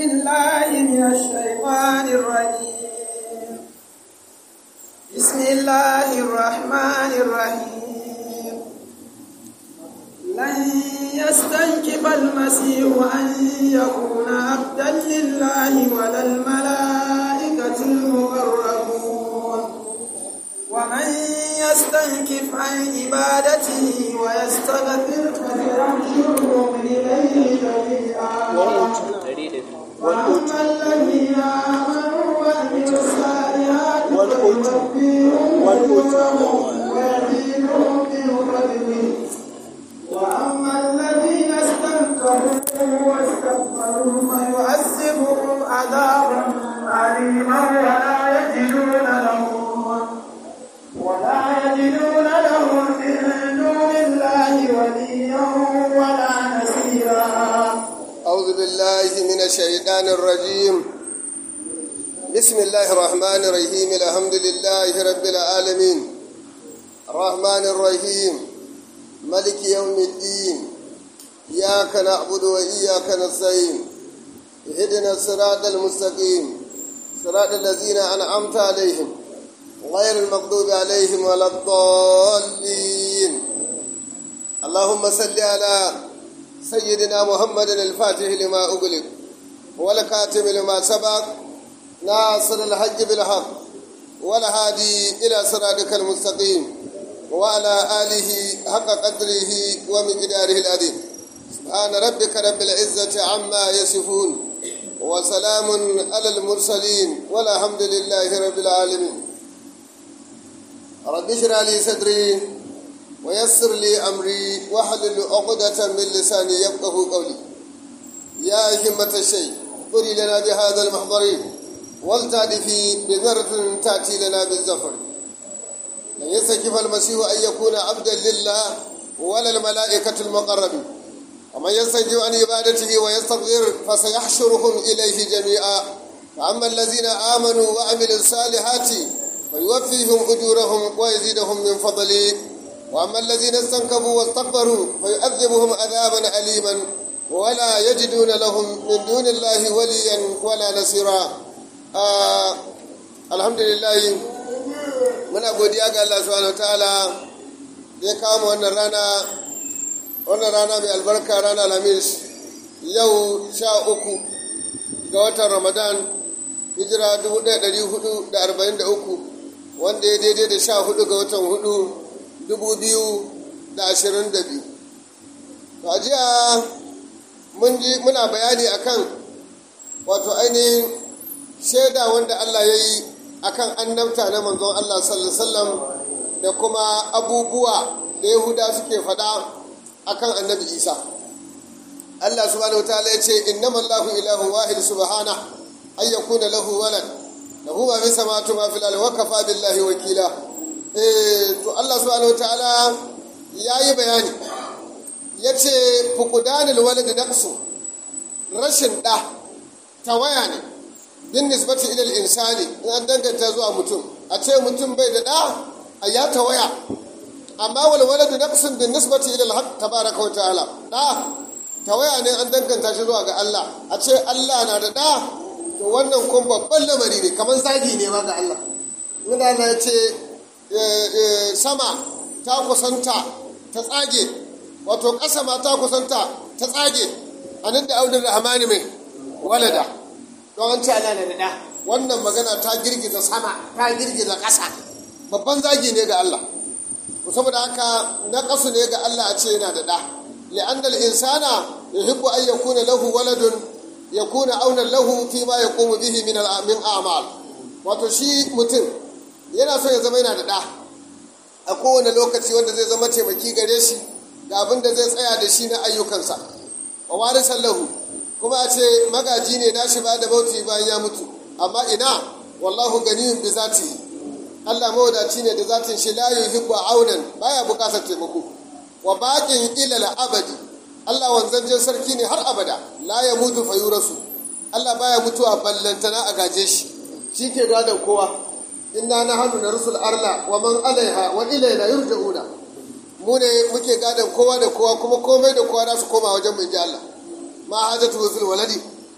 بالله من الشيطان الرجيم بسم الله الرحمن الرحيم لن يستنكف المسيح أن يكون عبدا لله ولا الملائكة المقربون ومن يستنكف عن عبادته ويستغفر فسيحشرهم إليه جميعا وأما الذين آمنوا وعملوا الصالحات فيوفيهم أجورهم ويزيدهم من فضله وأما الذين استنكروا واستكبروا فيعذبهم عذابا أليما ولا يجدون لهم ولا يجدون لهم من دون الله وليا ولا نصيرا أعوذ بالله من الشيطان الرجيم بسم الله الرحمن الرحيم الحمد لله رب العالمين الرحمن الرحيم ملك يوم الدين إياك نعبد وإياك نستعين اهدنا الصراط المستقيم صراط الذين أنعمت عليهم غير المغضوب عليهم ولا الضالين اللهم صل على سيدنا محمد الفاتح لما أغلق والكاتم لما سبق ناصر الحج بالحق والهادي إلى صراطك المستقيم وعلى آله حق قدره ومقداره العظيم سبحان ربك رب العزة عما يصفون وسلام على المرسلين والحمد لله رب العالمين رب اشرح لي صدري ويسر لي أمري واحلل عقدة من لساني يفقه قولي يا همة الشيء قري لنا بهذا المحضر ولتعرفي بذرة تأتي لنا بالزفر لن يستكف المسيح أن يكون عبدا لله ولا الملائكة المقربين ومن يستجيب عن عبادته ويستغفر فسيحشرهم إليه جميعا فأما الذين آمنوا وعملوا الصالحات فيوفيهم أجورهم ويزيدهم من فضله وأما الذين استنكبوا واستكبروا فيعذبهم عذابا أليما ولا يجدون لهم من دون الله وليا ولا نصيرا آه الحمد لله muna godiya ga Allah subhanahu wataala da ya kawo wannan rana wannan rana mai albarka rana lamis yau sha uku ga watan ramadan hijira 1443 wanda ya daidai da sha hudu ga watan hudu 2022 to a jiya muna bayani akan wato ainihin shaida wanda Allah ya yi akan annabta na manzon Allah sallallahu alaihi wasallam da kuma abubuwa da Yahuda suke faɗa akan annabi Isa Allah subhanahu wataala ya ce innama Allahu ilahu wahid subhana ay yakuna lahu walad lahu ma fi samawati ma fil ardi wa kafa billahi wakila eh to Allah subhanahu wataala yayi bayani yace fuqdanul walad naqsu rashin da tawaya ne bin nisbati ilal insani in an danganta zuwa mutum a ce mutum bai da ɗa a ya tawaya amma wal waladu naqsun bin nisbati ilal haqq tabaraka wa ta'ala ɗa tawaya ne an danganta shi zuwa ga Allah a ce Allah na da ɗa to wannan kun babban lamari ne kamar zagi ne ma ga Allah inda Allah ya ce sama ta kusanta ta tsage wato ƙasa ma ta kusanta ta tsage anan da audin rahmani mai walada don an ce ana da da wannan magana ta girgiza sama ta girgiza ƙasa babban zagi ne ga Allah saboda haka na ƙasu ne ga Allah a ce yana da ɗa li'annal insana yuhibbu an yakuna lahu waladun yakuna auna lahu fi ma yaqumu bihi min min a'mal wato shi mutum yana so ya zama yana da ɗa a kowane lokaci wanda zai zama taimaki gare shi ga abin da zai tsaya da shi na ayyukansa wa warisan lahu kuma a ce magaji ne na shi ba da bauti bayan ya mutu amma ina wallahu ganiyun bi zati Allah mawadaci ne da zatin shi la yuhibbu aunan baya bukatar taimako wa baqin ila abadi Allah wanzanjen sarki ne har abada la ya mutu fa yurasu Allah baya mutuwa ballantana a gaje shi shi ke gadon kowa inna nahnu narsul arla wa man alaiha wa ilayna yurja'una mu ne muke gadon kowa da kowa kuma komai da kowa za su koma wajen mai ji Allah ma hajatu fil waladi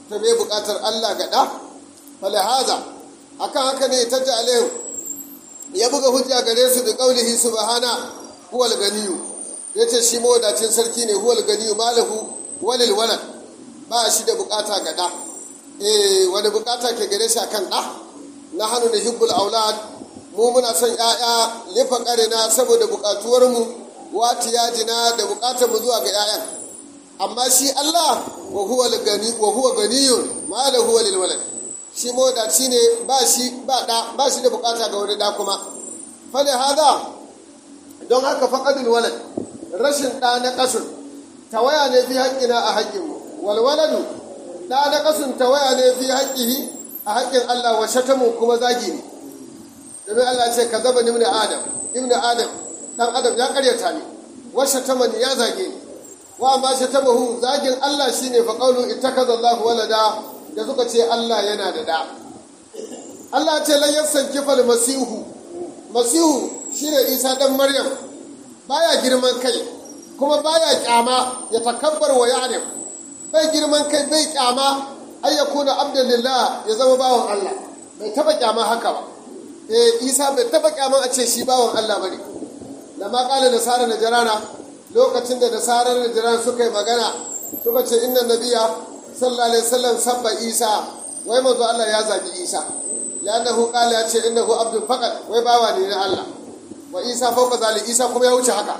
ta bai buƙatar Allah ga ɗa falahaza akan haka ne ta alaihim ya buga hujja gare su da ƙaulihi subhana huwal ganiyu ya ce shi mawadacin sarki ne huwal ganiyu malahu walil walad ba shi da buƙata ga ɗa eh wani buƙata ke gare shi akan ɗa na hannu da hibbul aulad mu muna son ‘ya'ya lifa ƙarina saboda buƙatuwarmu wati yajina da buƙatar mu zuwa ga ‘ya'yan amma shi Allah wa huwa gani wa huwa ganiyun ma da huwa lil walad shi mawadaci ne ba shi ba da ba shi da buƙata ga wani da kuma fale hada don haka faqadul walad rashin da na kasun tawaya ne fi haƙƙina a haƙƙinmu wal waladu da na kasun tawaya ne fi haƙƙihi a haƙƙin Allah wa shatamu kuma zagi ne domin Allah ce ka zaba ibn adam ibn adam dan adam ya karyata ni wa shatamani ya zage ni wa amma shatamahu zagin Allah shine fa qawlu ittakaza Allahu walada da suka ce Allah yana da da Allah ce lan yasanki fal masihu masihu shine Isa dan Maryam baya girman kai kuma baya kyama ya takabbar wa ya'rif bai girman kai bai kyama ay yakuna abdan lillah ya zama bawan Allah bai taba kyama haka ba eh Isa bai taba kyama a ce shi bawan Allah bane lamma qala nasara najrana lokacin da nasarar najran suka yi magana suka ce inna nabiya sallallahu alaihi wasallam sabba Isa wai manzo Allah ya zagi Isa لأنه قال يا شيء إنه عبد فقط ويباوى لنا الله وإيسى فوق ذلك إيسى كم يوجه هكا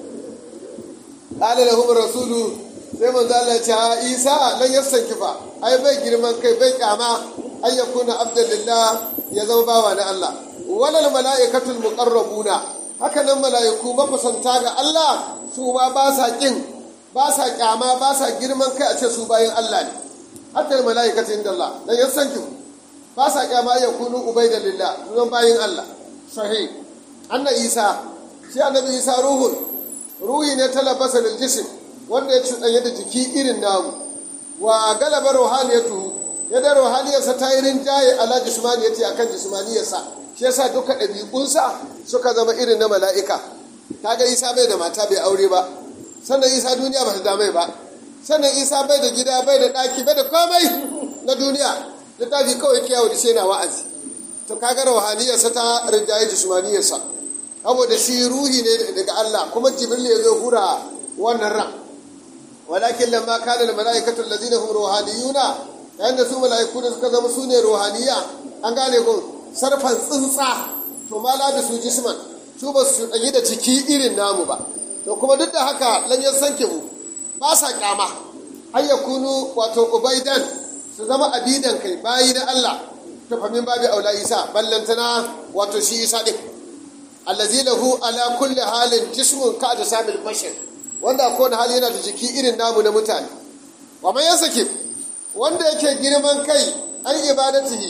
قال لهم الرسول sai manzo Allah ya ce Isa lan yasankifa ai bai girman kai bai kyama ay yakuna abdulillah ya zama bawa na Allah walal malaikatul muqarrabuna haka nan malaiku mafasanta ga Allah su ma ba sa kin ba sa kyama ba sa girman kai a ce su bayin Allah ne hatta malaikatu inda Allah lan yasankifa ba sa kyama ya kunu ubaida lillah sunan bayin Allah sahih anna isa shi annabi isa ruhun ruhi ne talabasa lil jism wanda ya cuɗanya da jiki irin namu wa galaba ruhaniyatu ya da ruhaniyarsa ta yi rinjaye ala jismaniyati akan jismaniyarsa shi yasa duka ɗabi'unsa suka zama irin na mala'ika kaga isa bai da mata bai aure ba sannan isa duniya ba ta damai ba sannan isa bai da gida bai da ɗaki bai da komai na duniya littafi kawai kiyawo da shi yana wa'azi to kaga ruhaniyarsa ta rinjaye jismaniyarsa saboda shi ruhi ne daga Allah kuma jibril ya zo hura wannan ran walakin lamma kana al malaikatu allazina hum ruhaniyuna yayin da su malaiku da suka zama sune ruhaniya an gane ko sarfan tsuntsa to ma la su jisman su ba su danyi da ciki irin namu ba to kuma duk da haka lan yan sanke mu ba sa kyama ayyakunu wato ubaidan su zama abidan kai bayi na Allah ta famin babi aula isa ballantana wato shi isa din allazi lahu ala kulli halin jismun ka da sabil bashar wanda ko da hali yana da jiki irin namu na mutane wa man yasaki wanda yake girman kai an ibadatihi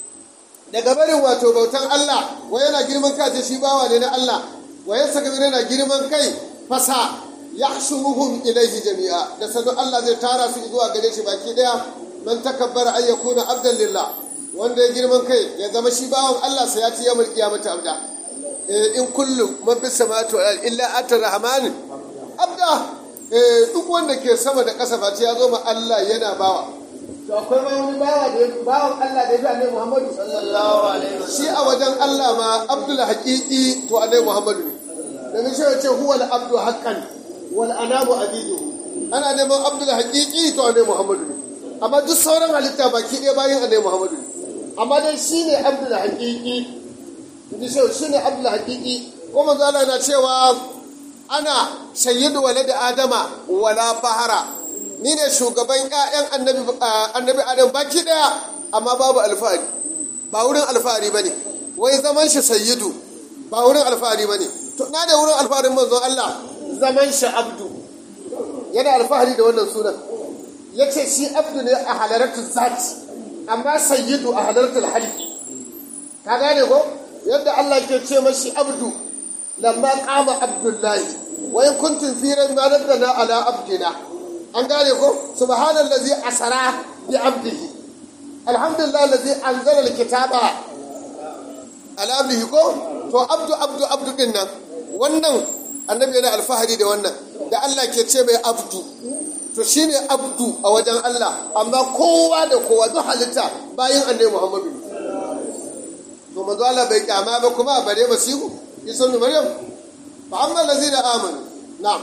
daga barin wato bautan Allah wa yana girman kai da shi bawa ne na Allah wa yasaka yana girman kai fasa yahshuruhum ilayhi jami'a da sanu Allah zai tara su zuwa gare shi baki daya man takabbara an yakuna abdan lillah wanda ya girman kai ya zama shi bawan Allah sai ya ci yamul qiyamati abda in kullu man bis samawati wal illa atar rahman abda duk wanda ke sama da ƙasa ba ya zo ma Allah yana bawa to akwai ma wani bawa da bawan Allah da ya fi annabi Muhammadu sallallahu alaihi wasallam shi a wajen Allah ma abdul haqiqi to annabi Muhammadu ne domin shi ya ce huwa al abdu haqqan wal anamu abiduhu ana neman abdul haqiqi to annabi Muhammadu ne amma duk sauran halitta baki ɗaya bayan annabi Muhammadu amma dai shi ne abdul haqiqi inji shi shi ne abdul haqiqi ko manzo Allah na cewa ana sayyidu walad adama wala fahara ni ne shugaban ƴaƴan annabi annabi adam baki ɗaya amma babu alfahari ba wurin alfahari bane wai zaman shi sayyidu ba wurin alfahari bane to na da wurin alfaharin manzon Allah zaman shi abdu yana alfahari da wannan sunan ya ce shi abdu ne a halaratu zati amma sayyidu a halaratu halki ka gane ko yadda Allah ke ce mashi abdu lamma qama abdullahi wa in kuntum fi ma nazzalna ala abdina an gane ko subhanallazi asara bi abdihi alhamdulillah allazi anzala alkitaba ala abdihi ko to abdu abdu abdu din nan wannan annabi yana alfahari da wannan da Allah ke ce mai abdu to shine abdu a wajen Allah amma kowa da kowa duk halitta bayan annabi Muhammadu to manzo Allah bai kyama ba kuma bare masihu isa ibn maryam fa amma allazina amanu na'am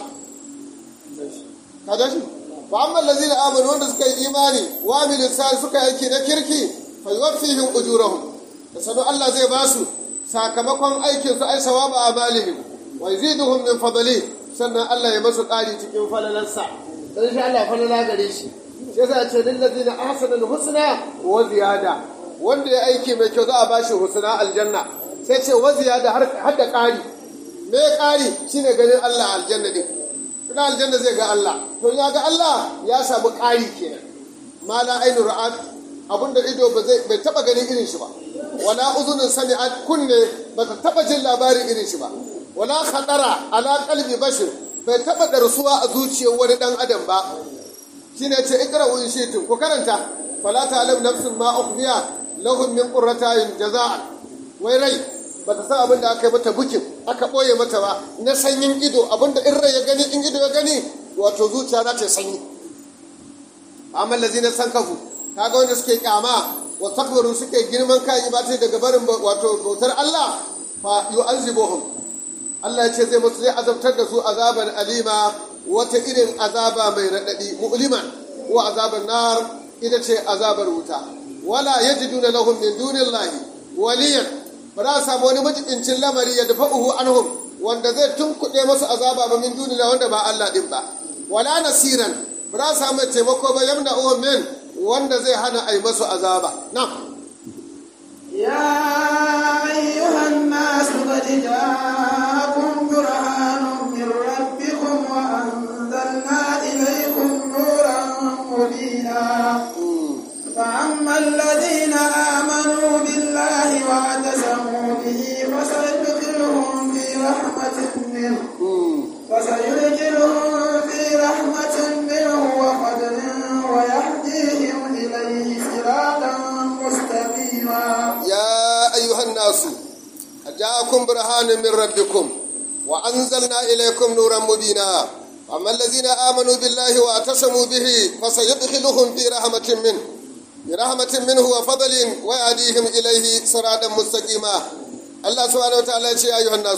kada shi fa amma allazina amanu wanda suka yi imani wa amilu sai suka yi aiki na kirki fa yuwaffihim ujurahum da sanu Allah zai ba su sakamakon aikin su ai sawaba amalihim wa yaziduhum min fadli sannan Allah ya masu ƙari cikin falalarsa dan shi Allah falala gare shi shi yasa ce lil ladina ahsanu al husna wa ziyada wanda ya aiki mai kyau za a bashi husna aljanna sai ce wa ziyada har har da ƙari me ƙari shine ganin Allah aljanna din kuma aljanna zai ga Allah to ya ga Allah ya samu ƙari kenan ma la ainu ra'at abinda ido ba zai bai taba ganin irin shi ba wala uzunin sami'at kunne ba ta taba jin labarin irin shi ba wala khadara ala qalbi bashir bai taba darsuwa a zuciyar wani dan adam ba shine ce ikra wa shitu ku karanta fala ta'lam nafsun ma ukhfiya lahum min qurrati ayun jazaa wai rai ba ta san abin da aka yi mata bukin aka ɓoye mata ba na sanyin ido abin da in rai ya gani in ido ya gani wato zuciya za ta sanyi amma lazina san kafu kaga wanda suke kyama wa takbaru suke girman kayan ibata daga barin wato bautar Allah fa yu'azibuhum Allah ya ce zai musu zai azabtar da su azaban alima wata irin azaba mai raɗaɗi mu'liman wa azaban nar ita ce azabar wuta wala yajiduna lahum min dunillahi waliyan ba za a samu wani majibincin lamari ya dafa uhu anhum wanda zai tunkuɗe masu azaba ba min duniya wanda ba Allah ɗin ba wala nasiran ba za a samu taimako ba yamna uhum min wanda zai hana a yi masu azaba na يا أيها الناس قد جاءكم برهان من ربكم وأنزلنا إليكم نورا مبينا فأما الذين آمنوا بالله واعتصموا به فسيدخلهم في رحمة منه فسيدخلهم في رحمة منه وفضل ويهديهم إليه صراطا مستقيما يا أيها الناس جاءكم برهان من ربكم وأنزلنا إليكم نورا مبينا أما الذين آمنوا بالله واعتصموا به فسيدخلهم في رحمة منه برحمة منه وفضل ويهديهم إليه صراطا مستقيما الله سبحانه وتعالى يا أيها الناس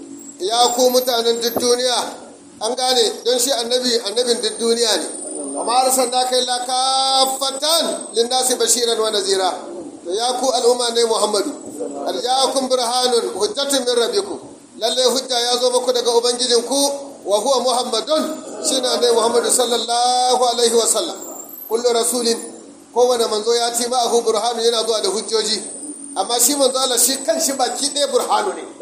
يا ku mutanen duk duniya an gane don shi annabi annabin duk duniya ne amma arsalna kai la kafatan linnasi bashiran wa nazira to ya ku al'umma ne muhammadu arja'akum burhanun hujjatun min rabbikum lalle hujja ya zo muku daga ubangijinku wa huwa muhammadun shine ne muhammadu sallallahu alaihi wa sallam kullu rasulin kowane manzo ya ce ma'ahu burhanu yana zuwa da hujjoji amma shi manzo Allah shi kan shi baki ɗaya burhanu ne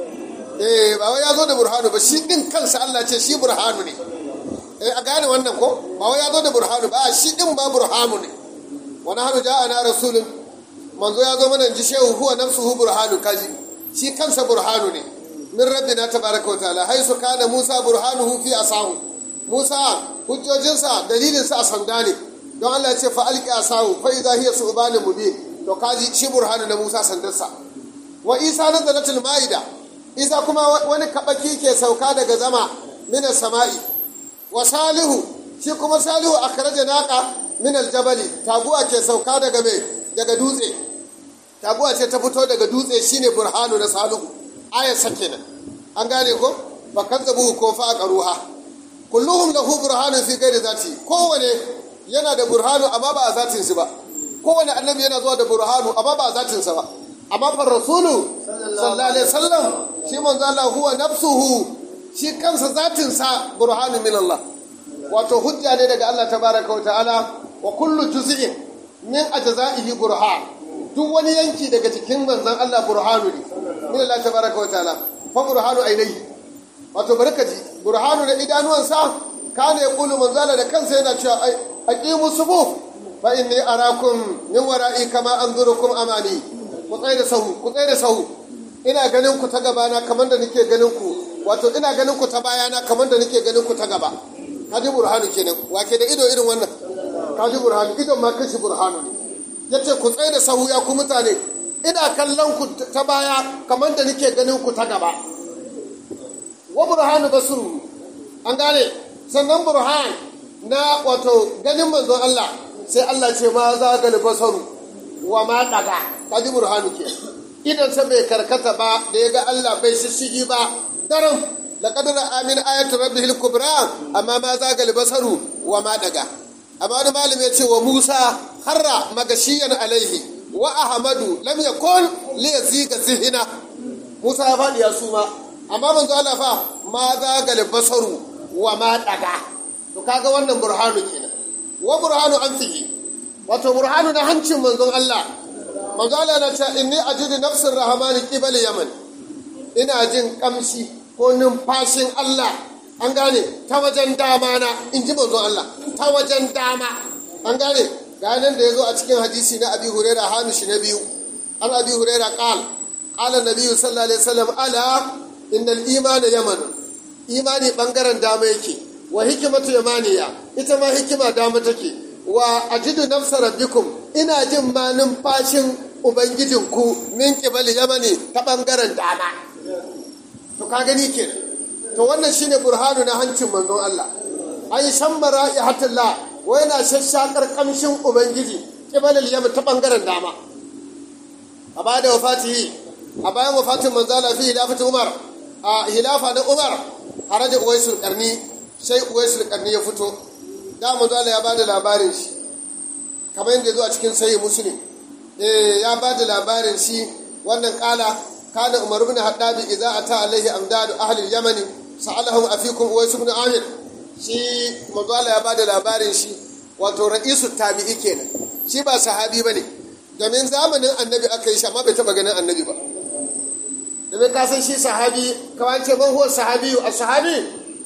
eh ba wai ya zo da burhanu ba shi din kansa Allah ce shi burhanu ne eh a gane wannan ko ba wai ya zo da burhanu ba shi din ba burhanu ne wani hannu ja'ana rasulun manzo ya zo mana ji shehu huwa nafsuhu burhanu kaji shi kansa burhanu ne min rabbina tabaraka wa ta'ala haisu kana musa burhanuhu fi asahu musa hujjojinsa dalilinsa a sanda ne don Allah ce fa alqi asahu fa idha hiya su'banun mubin to kaji shi burhanu na musa sandarsa wa isa nazalatul maida isa kuma wani kabaki ke sauka daga zama minas sama'i wa salihu shi kuma salihu akhraja naqa min aljabali taguwa ke sauka daga mai daga dutse taguwa ce ta fito daga dutse shine burhanu na salihu ayat kenan an gane ko fa kazzabu ko fa aqruha kulluhum lahu burhanun fi ghairi zati kowane yana da burhanu amma ba a zatin shi ba kowane annabi yana zuwa da burhanu amma ba a zatin sa ba amma fa rasulu sallallahu alaihi wasallam shi manzo Allah huwa nafsuhu shi kansa zatin sa burhanu min Allah wato hujja ne daga Allah tabaraka wa ta'ala wa kullu juz'in min ajza'ihi burhan duk wani yanki daga cikin manzon Allah burhanu ne min Allah tabaraka wa ta'ala fa burhanu ainihi wato barkaji burhanu da idanuwansa kana ya kulu manzala da kansa yana cewa aqimu sufu fa inni arakum min wara'i kama anzurukum amani ku tsaye da sahu ku tsaye da sahu ina ganin ku ta gabana kamar da nake ganin ku wato ina ganin ku ta bayana kamar da nake ganin ku ta gaba kaji burhanu kenan wake da ido irin wannan kaji burhanu idon ma kashi burhanu ne yace ku tsaye da sahu ya ku mutane ina kallon ku ta baya kamar da nake ganin ku ta gaba wa burhanu basru an gane sannan burhan na wato ganin manzon Allah sai Allah ce ma za ga basaru wa ma daga kaji burhanu ke idan sa bai karkata ba da ya ga Allah bai shishigi ba daram laqad ra'a min ayati rabbihil kubra amma ma za ga basaru wa ma daga amma wani malami ya ce wa Musa harra magashiyan alaihi wa ahmadu lam yakun li yaziga zihina Musa ya faɗi ya suma amma manzo Allah fa ma za ga basaru wa ma daga to kaga wannan burhanu kenan wa burhanu an fihi wato burhanu na hancin manzon Allah manzo Allah na ce inni ajidu nafsir rahmani qibal yaman ina jin kamshi ko numfashin Allah an gane ta wajen dama na in ji manzon Allah ta wajen dama an gane ga nan da yazo a cikin hadisi na Abi Hurairah hamishi na biyu an Abi Hurairah qal qala nabiyyu sallallahu alaihi wasallam ala innal imana yaman imani bangaren dama yake wa hikimatu yamaniya ita ma hikima dama take wa ajidu nafsa rabbikum ina jin ma numfashin ubangijinku min kibali yamani ta bangaren dama to ka gani ke to wannan shine burhanu na hancin manzon Allah ai shammara ihatullah wa yana shashakar kamshin ubangiji kibalil yaman ta bangaren dama a baya da wafatihi a bayan wafatin manzala fi hilafatu umar a hilafa na umar haraja uwaisul karni sai uwaisul karni ya fito da manzala ya bada labarin shi kamar yadda zo a cikin sayi muslim eh ya bada labarin shi wannan kala kana umar ibn haddabi idza ata alaihi amdadu ahli yamani sa'alahum afikum uwais ibn amir shi manzala ya bada labarin shi wato ra'isu tabi'i kenan shi ba sahabi bane domin zamanin annabi aka yi shi amma bai taba ganin annabi ba domin ka san shi sahabi kawai ce man huwa sahabi a sahabi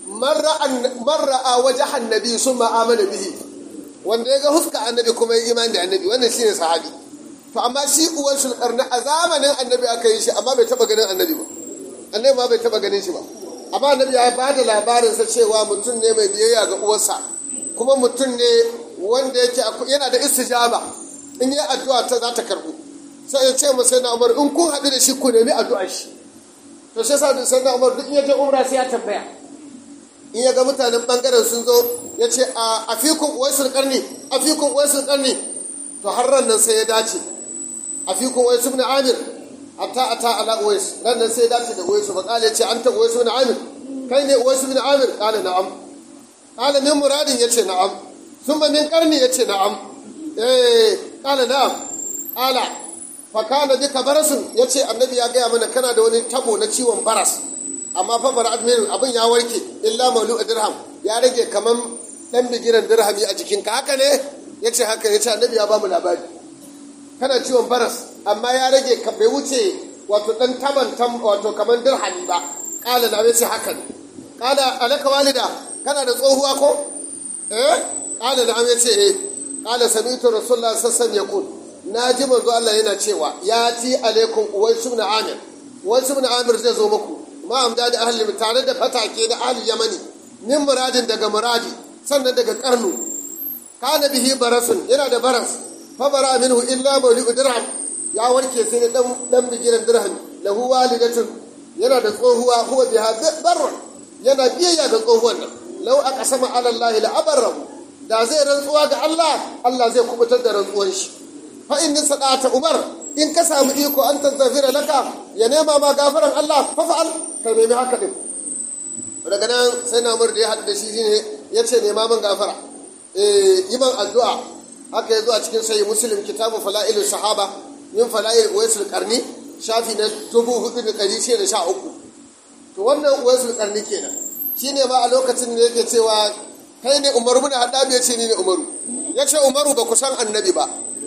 marra a waje annabi sun ma'amala bihi wanda ya ga huska annabi kuma ya imani da annabi wannan shine sahabi to amma shi uwan sulkarna a zamanin annabi aka yi shi amma bai taba ganin annabi ba annabi ma bai taba ganin shi ba amma annabi ya ba da labarinsa cewa mutum ne mai biyayya ga uwarsa kuma mutum ne wanda yake yana da istijaba in yi addu'a ta za ta karbu sai ya ce masa na umar in kun haɗu da shi ku nemi addu'ar shi to sai sa sai na umar duk in ya je umra sai ya tambaya in ya ga mutanen bangaren sun zo ya ce a afikun uwaisul karni afikun uwaisul karni to har ran nan sai ya dace afikun uwaisu ibn amir hatta ata ala uwais ran nan sai ya dace da uwaisu ba kale ce anta uwaisu ibn amir kai ne uwaisu ibn amir kale na'am kale min muradin yace na'am thumma min karni yace na'am eh kale na'am ala fakana duka barasun ya ce annabi ya gaya mana kana da wani tabo na ciwon baras amma fa bar admirin abin ya warke illa malu a dirham ya rage kaman dan bigiran dirhami a jikinka haka ne ya ce haka ya ce annabi ya bamu labari kana ciwon baras amma ya rage ka bai wuce wato dan taban tam wato kaman dirhami ba kala na ya ce haka ne kala alaka walida kana da tsohuwa ko eh kala na ya ce eh kala sami'tu rasulullahi sallallahu alaihi wasallam yaqul na ji manzo Allah yana cewa ya ti alaikum uwaisu ibn amir uwaisu ibn amir zai zo muku ma amda da ahli tare da fatake da ahli yamani min muradin daga muradi sannan daga karnu kana bihi barasun yana da baras fa bara minhu illa mawli dirham ya warke sai da dan dan bigiran dirham lahu walidatun yana da tsohuwa huwa biha barra yana biyayya ga tsohuwan nan law aqsama ala allahi la abarrahu da zai rantsuwa ga Allah Allah zai kubutar da rantsuwar shi fa in sadata umar in ka samu iko an tazafira laka ya nema ma gafaran Allah fa fa'al ka nemi haka din daga nan sai na umar da ya haɗu da shi shine ya ce nema min gafara eh yi man addu'a haka ya zo a cikin sayi muslim kitabu fala'ilul sahaba min fala'il uwaisul qarni shafi na dubu hudu da ɗari shida da sha uku to wannan uwaisul qarni kenan shine ma a lokacin da yake cewa kai ne umaru mun haɗa ya ce ni ne umaru ya ce umaru ba ku san annabi ba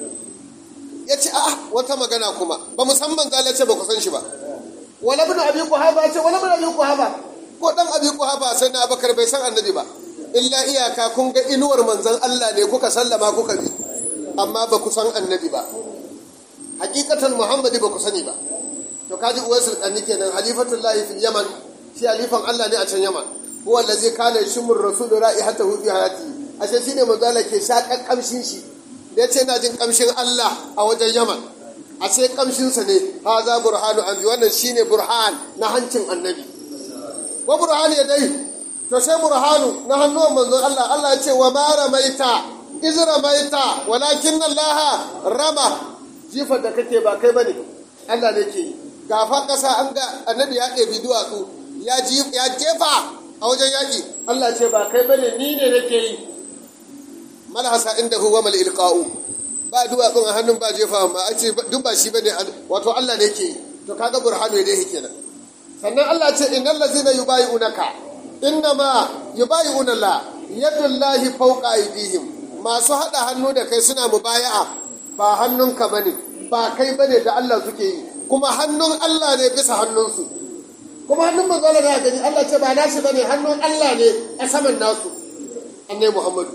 ya ce a'a wata magana kuma ba musamman zala ce ba ku san shi ba wala bin abi kuhaba ce wala bin abi kuhaba ko dan abi kuhaba sai na abakar bai san annabi ba illa iyaka kun ga inuwar manzon Allah ne kuka sallama kuka bi amma ba ku san annabi ba hakikatan muhammadi ba ku sani ba to kaji uwaisul kanni kenan halifatullahi fil yaman shi halifan Allah ne a can yaman huwa allazi kana yashmur rasul ra'ihatahu fi hayati ashe shine manzo Allah ke shakan kamshin shi da ya ce na jin kamshin Allah a wajen Yaman a sai kamshinsa ne ha za burhanu an bi wannan shine burhan na hancin annabi wa burhan ya dai to sai burhanu na hannuwan manzon Allah Allah ya ce wa ma ramaita iz ramaita walakin Allah rama jifar da kake ba kai bane Allah ne ke gafa kasa an ga annabi ya ɗebi duwatsu ya ya jefa a wajen yaƙi Allah ce ba kai bane ni ne nake yi malhasa inda huwa mal ilqa'u ba duwatsun a hannun ba jefa ma a ce duk ba shi bane wato Allah ne ke yi to kaga burhanu dai kenan sannan Allah ce innal ladzina yubayi'unaka innama yubayi'una la yadullahi fawqa aydihim masu hada hannu da kai suna mubaya'a ba hannunka bane ba kai bane da Allah suke yi kuma hannun Allah ne bisa hannunsu kuma hannun manzo Allah da gani Allah ce ba nashi bane hannun Allah ne a saman nasu annai Muhammadu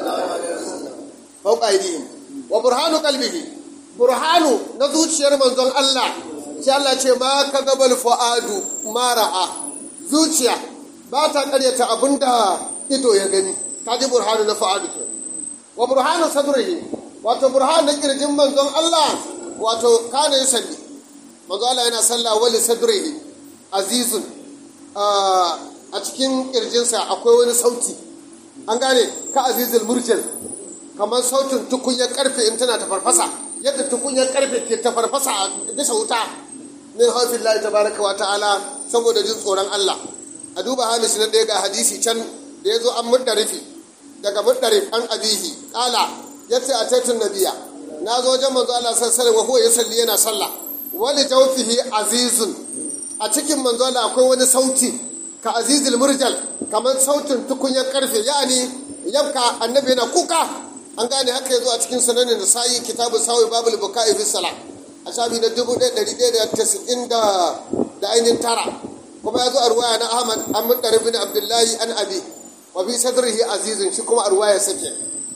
fawqa aydihim wa burhanu qalbihi burhanu na zuciyar manzon Allah sai Allah ce ma ka gabal fu'adu mara'a zuciya ba ta karyata abinda ido ya gani ta ji burhanu na fu'adu ke wa burhanu sadrihi wato burhanu na kirjin manzon Allah wato kana yi salli manzon Allah yana sallah wali sadrihi azizun a cikin kirjinsa akwai wani sauti an gane ka azizul murjal kamar sautin tukunyar karfe in tana ta farfasa yadda tukunyar karfe ke ta farfasa a bisa wuta min haufin Allah tabaraka wa ta'ala saboda jin tsoron Allah a duba hamish na ɗaya ga hadisi can da ya zo an muddarifi daga muddarif an abihi ƙala ya ce a taitun nabiya na zo wajen manzo Allah sallallahu wa huwa yusalli yana sallah wali jawfihi azizun a cikin manzo Allah akwai wani sauti ka azizul murjal kamar sautin tukunyar karfe yani yanka annabi yana kuka an gane haka yazo a cikin sunanin nasa'i kitabu sawi babul buka'i fi salat a shafi na dubu ɗaya ɗari ɗaya da tasa'in da ainihin tara kuma ya zo a ruwaya na ahmad an muɗa bin abdullahi an abi wa fi sadrihi azizun shi kuma a ruwaya sake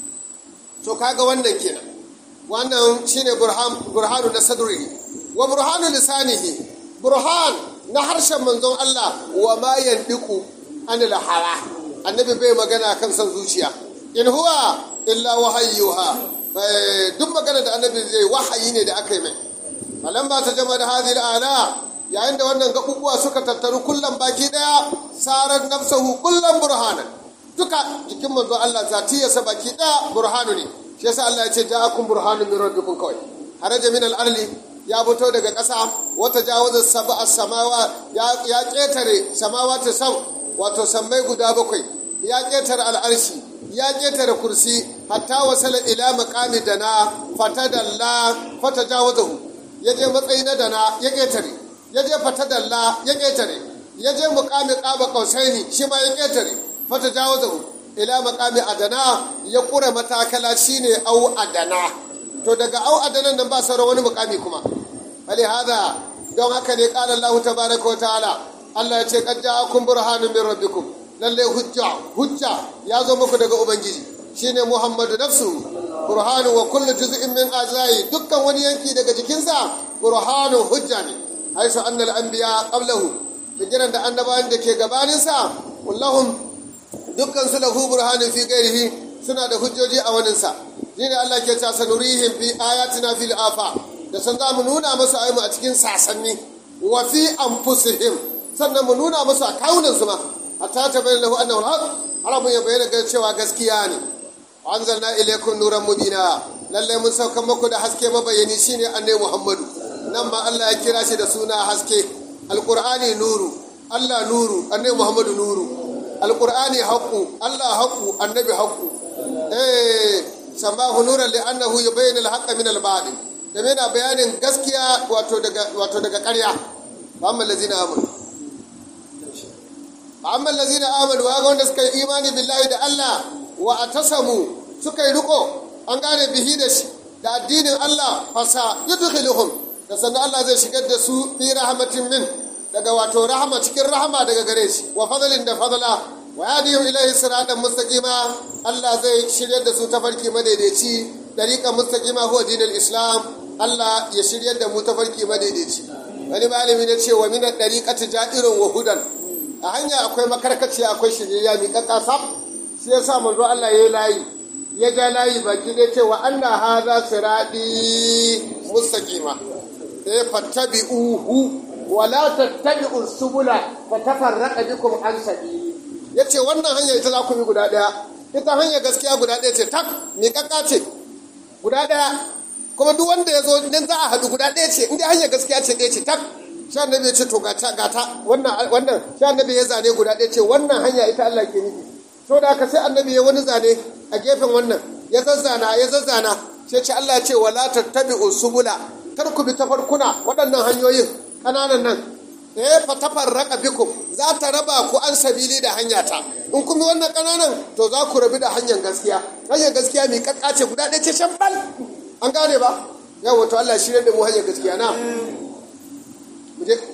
to kaga wannan kenan wannan shine burhanu na sadrihi wa burhanu lisanihi burhan na harshen manzon Allah wa ma yandiku anil hawa annabi bai magana kan san zuciya in huwa illa wahayyuha duk magana da annabi zai wahayi ne da aka yi mai falan ba ta jama da hadhihi ala yayin da wannan gabubuwa suka tattaru kullum baki daya sarar nafsahu kullum burhanan duka jikin manzo Allah zatiyarsa baki daya burhanu ne shi yasa Allah ya ce ja'akum burhanun min rabbikum kawai haraja min al-arli ya fito daga ƙasa wata jawaza sab'a samawa ya ya ketare samawati sam wato sammai guda bakwai ya ketare al'arshi ya ketare kursi hatta wasala ila maqami dana fatadalla fatajawazahu ya je matsayi na dana ya ƙetare ya je fata dalla ya ƙetare ya je muƙami ƙaba ƙausaini shi ma ya ƙetare fata jawo zahu ila muƙami adana ya ƙura matakala shine au adana to daga au adanan nan ba sauran wani muƙami kuma hali hada don haka ne ƙala Allah tabaraka wa ta'ala Allah ya ce qad ja'akum burhanun min rabbikum lalle hujja hujja ya zo muku daga ubangiji shine Muhammadu nafsu burhanu wa kullu juz'in min ajzai dukkan wani yanki daga jikinsa burhanu hujja ne haisu annal anbiya qablahu bijiran da annabawan da ke gabanin sa kullahum dukkan su lahu burhanun fi ghairihi suna da hujjoji a wanin sa shine Allah ke ta sanurihim fi ayatina fil afa da san za mu nuna musu ayyuka a cikin sasanni wa fi anfusihim sannan mu nuna musu a kawunan su ma hatta ta bayyana lahu annahu al-haq har mun ya bayyana ga cewa gaskiya ne anzalna ilaykum nuran mubina lalle mun sauka muku da haske mabayani shine annabi Muhammadu nan ma Allah ya kira shi da suna haske alqur'ani nuru Allah nuru annabi Muhammadu nuru alqur'ani haqqu Allah haqqu annabi haqqu eh samahu nuran li annahu yubayyin al-haqqa min al-batil da yana bayanin gaskiya wato daga wato daga ƙarya amma allazina amanu amma allazina amanu wa wanda suka yi imani billahi da Allah wa atasamu suka yi riko an gane bihi da shi da addinin Allah fasa yudkhiluhum da sannan Allah zai shigar da su fi rahmatin min daga wato rahama cikin rahama daga gare shi wa fadlin da fadla wa yadihim ilayhi siratan mustaqima Allah zai shiryar da su ta farki madaidaici dariqa mustaqima huwa dinul islam Allah ya shiryar da mu ta farki madaidaici wani malami ne ce wa min dariqati ja'irun wa hudan a hanya akwai makarkaciya akwai shirya mi kakkasa shi yasa manzo Allah ya layi ya ja layi baki ne ce wa anna hadha sirati mustaqima sai fattabi'uhu wa la tattabi'u subula fatafarraqa bikum an sabili ya ce wannan hanya ita za ku bi guda ɗaya ita hanya gaskiya guda ɗaya ce tak miƙaƙƙa ce guda ɗaya kuma duk wanda ya zo nan za a haɗu guda ɗaya ce inda hanya gaskiya ce ɗaya ce tak sha annabi ya ce to gata gata wannan wannan sha annabi ya zane guda ɗaya ce wannan hanya ita Allah ke nufi to da haka sai annabi ya wani zane a gefen wannan ya zazzana ya zazzana sai ce Allah ya ce wala tattabi'u subula kar ku bi tafarkuna waɗannan hanyoyin ƙananan nan eh fa tafarraqa bikum za ta raba ku an sabili da hanyata in kun bi wannan ƙananan to za ku rabi da hanyar gaskiya hanyar gaskiya mai kakkace guda ɗaya ce shambal an gane ba yawa to Allah shirye da mu hanyar gaskiya na mu je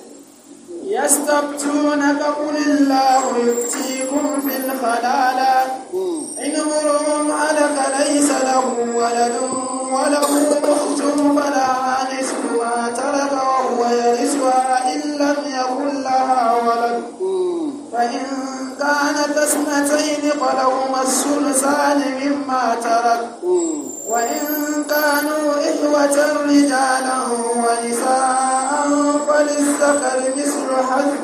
يستفتونك قل الله يفتيكم في الخلالة إن امرؤ هلك ليس له ولد وله أخت فلها نصف ما ترك وهو يرثها إن لم يكن لها ولد فإن كانت اثنتين فلهما الثلثان مما ترك وإن كانوا إخوة رجالا ونساء فللذكر مثل حظ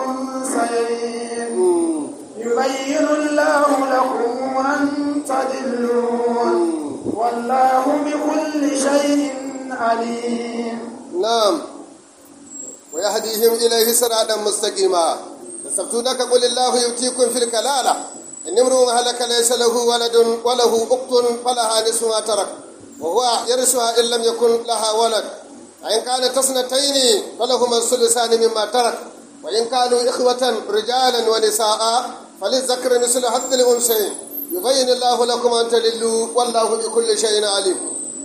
الأنثيين يبين الله لكم أن تضلوا والله بكل شيء عليم نعم ويهديهم إليه صراطا مستقيما يستفتونك قل الله يؤتيكم في الكلالة إن امرؤ هلك ليس له ولد وله أخت فلها نصف ما ترك وهو يرثها إن لم يكن لها ولد فإن كانت اثنتين فلهما الثلثان مما ترك وإن كانوا إخوة رجالا ونساء فللذكر مثل حظ الأنثيين يبين الله لكم أن تللوا والله بكل شيء عليم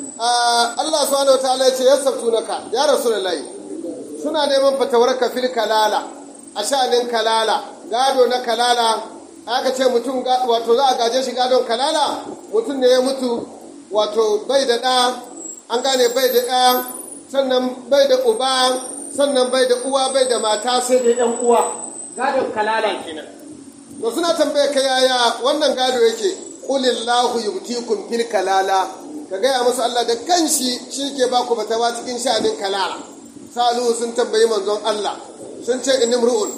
آه الله سبحانه وتعالى يستفتونك يا رسول الله suna neman fatawarka fil kalala a sha'anin kalala gado na kalala aka ce mutum wato za a gaje shi gadon kalala mutum ne ya mutu wato bai da ɗa an gane bai da ɗa sannan bai da uba sannan bai da uwa bai da mata sai da ɗan uwa gadon kalala kenan to suna tambaye ka yaya wannan gado yake qulillahu yubtikum fil kalala ka gaya musu Allah da kanshi shi ke ba ku fatawa cikin sha'anin kalala salu sun tambayi manzon Allah sun ce inimru'un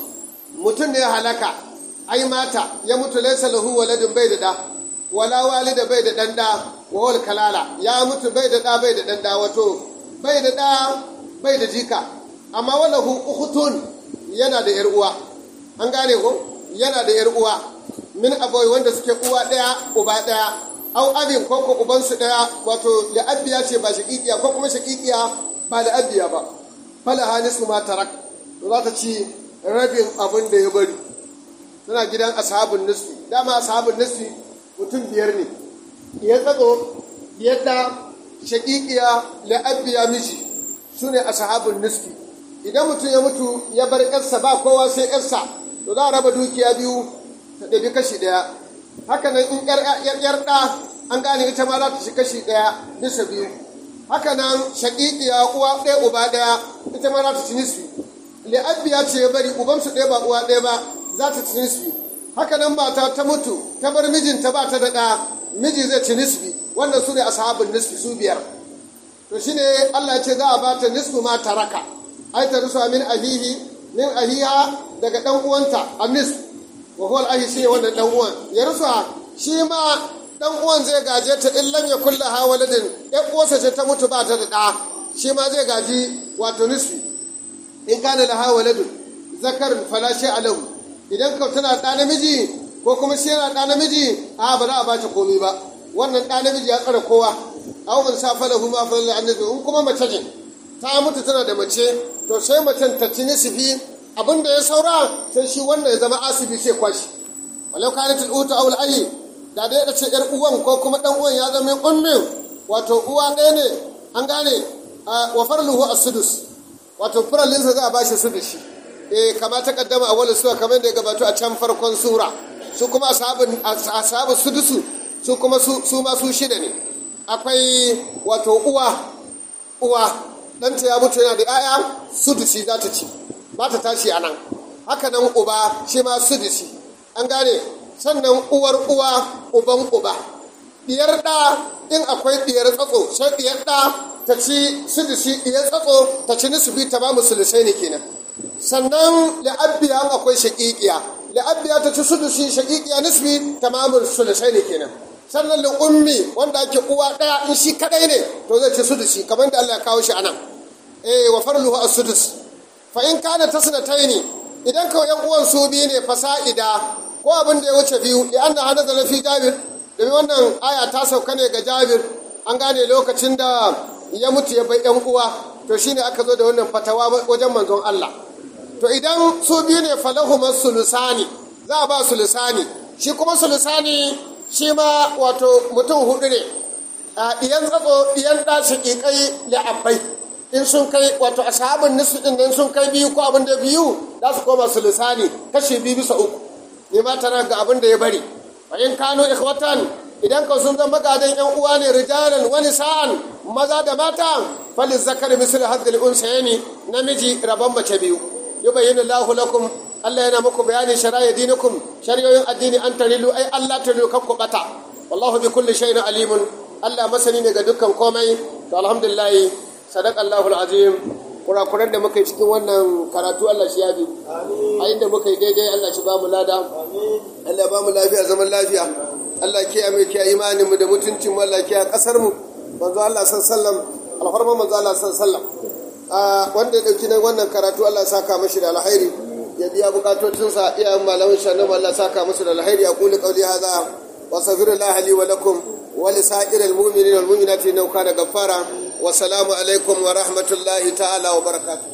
mutum ne ya halaka ai mata ya mutu laysa lahu waladun bai da da wala walida bai da dan da wa wal kalala ya mutu bai da da bai da dan da wato bai da da bai da jika amma walahu ukhtun yana da yar uwa an gane ko yana da yar uwa min aboy wanda suke uwa daya uba daya au abin ko ko uban su daya wato da abiya ce ba shaqiqiya ko kuma shaqiqiya ba da abiya ba fala hanisu ma tarak to za ta ci rabin abin da ya bari suna gidan ashabun nisfi dama ashabun nisfi mutum biyar ne ya tsatso yadda shaƙiƙiya la'abbiya miji su ne ashabun nisfi idan mutum ya mutu ya bar ƴarsa ba kowa sai ƴarsa to za a raba dukiya biyu ta ɗabi kashi ɗaya haka nan in ƴar ɗa an gane ita ma za ta shi kashi ɗaya bisa biyu haka nan shaƙiƙiya uwa ɗaya uba ɗaya ita ma za ta ci nisfi li'abbiya ce ya bari ubansu ɗaya ba uwa ɗaya ba za ta ci nisfi haka nan mata ta mutu ta bar mijinta ba ta da ɗa miji zai ci nisfi wannan su ne ashabin nisfi su biyar to shine Allah ce za a ba ta nisfu ma taraka ai ta rusa min ahihi min ahiha daga dan uwanta a nisf wa huwa al-ahi shi wannan dan uwan ya rusa shi ma dan uwan zai gaje ta in lam yakul laha waladin ya uwarsa ce ta mutu ba ta da ɗa shi ma zai gaji wato nisfi in kana laha waladun zakarin fala shay'a lahu idan ka tana ɗa namiji ko kuma shi yana ɗa namiji a ba za a bata komai ba wannan ɗa namiji ya tsara kowa aw man safa lahu ma fa annabi in kuma mace ce ta mutu tana da mace to sai macen ta ci nisfi abinda ya saura sai shi wannan ya zama asibi sai kwashi walau kanat al-uta aw al-ayy da dai da ce yar uwan ko kuma dan uwan ya zama ummin wato uwa ɗaya ne an gane wa farluhu as-sudus wato furalinsa za a bashi sudushi eh kama ta kaddama a wani sura kamar da ya gabato a can farkon sura su kuma ashabu sudusu su kuma su ma su shida ne akwai wato uwa uwa ɗanta ya mutu yana da 'ya'ya sudusi za ta ci ba ta tashi a nan haka nan uba shi ma sudusi an gane sannan uwar uwa uban uba diyar ɗa in akwai diyar tsatso sai diyar ɗa ta ci sudusi diyar tsatso ta ci nisubi ta ba musulusai ne kenan sannan la'abbiya akwai shaƙiƙiya li'abbiya ta ci sudusi shaqiqiya nisbi tamamul sulusaini kenan sannan li ummi wanda ake uwa daya in shi kadai ne to zai ci sudusi kamar da Allah ya kawo shi anan eh wa farluhu as-sudus fa in kana tasnataini idan kawai yan uwan su biyu ne fasa'ida ko abin da ya wuce biyu li anna hada da fi jabir domin wannan aya ta sauka ne ga jabir an gane lokacin da ya mutu ya bai yan uwa to shine aka zo da wannan fatawa wajen manzon Allah to idan su biyu ne falahu sulusani za a ba sulusani shi kuma sulusani shi ma wato mutum hudu ne a diyan tsatso diyan da shaƙiƙai li'abbai in sun kai wato ashabin nisu din nan sun kai biyu ko abin da biyu za su koma sulusani kashi biyu bisa uku ne ma tana ga abin da ya bari fa in kano ikhwatan idan ka sun zama gadan yan uwa ne rijalan wani sa'an maza da mata falin zakar misal hadil unsayni namiji rabon mace biyu yubayyinu Allahu lakum Allah yana muku bayanin shari'a dinikum shari'oyin addini an tarilu ai Allah tarilu kan ku bata wallahu bi kulli shay'in alimun Allah masani ne ga dukkan komai to alhamdulillah sadaq Allahu alazim kurakuran da muka yi cikin wannan karatu Allah shi yabi a inda muka yi daidai Allah shi ba mu lada Allah ba mu lafiya zaman lafiya Allah kiya mai kiya imanin mu da mutuncin mu Allah kiya kasar mu manzo Allah sallallahu alfarma manzo Allah sallallahu wanda ya dauki nan wannan karatu Allah saka mashi da alkhairi ya biya bukatocinsa iyayen malamin shannu Allah saka musu da alkhairi aqulu qawli hadha wa astaghfirullah li wa lakum wa li sa'iril mu'minina wal mu'minati innahu kana ghaffara wa salamu alaikum wa rahmatullahi ta'ala wa barakatuh